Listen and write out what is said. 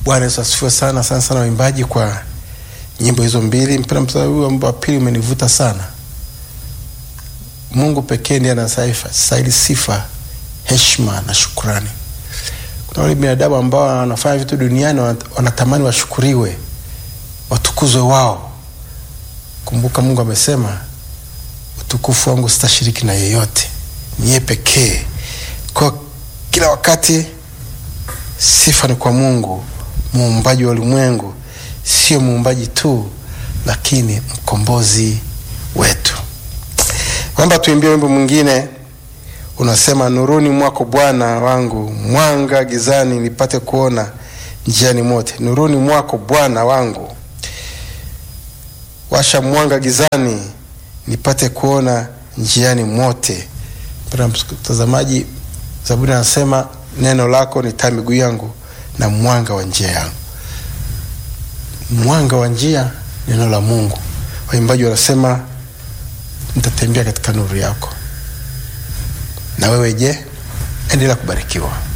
Bwana Yesu asifiwe sana sana sana, waimbaji kwa nyimbo hizo mbili. Mpenda mstari huu wa pili umenivuta sana. Mungu pekee ndiye anastahili sifa, heshima na shukrani. Kuna wale binadamu ambao wanafanya vitu duniani wanatamani washukuriwe, watukuzwe wao. Kumbuka Mungu amesema, utukufu wangu sitashiriki na yeyote, ni yeye pekee. Kwa kila wakati sifa ni kwa Mungu muumbaji wa ulimwengu, sio muumbaji tu, lakini mkombozi wetu. Kwamba tuimbie wimbo mwingine unasema, nuruni mwako Bwana wangu, mwanga gizani nipate kuona njiani mote. Nuruni mwako Bwana wangu, washa mwanga gizani nipate kuona njiani mote. Mpendwa mtazamaji, Zaburi anasema neno lako ni taa miguu yangu na mwanga wa njia yangu. Mwanga wa njia, neno la Mungu. Waimbaji wanasema nitatembea katika nuru yako. Na wewe je? Endelea kubarikiwa.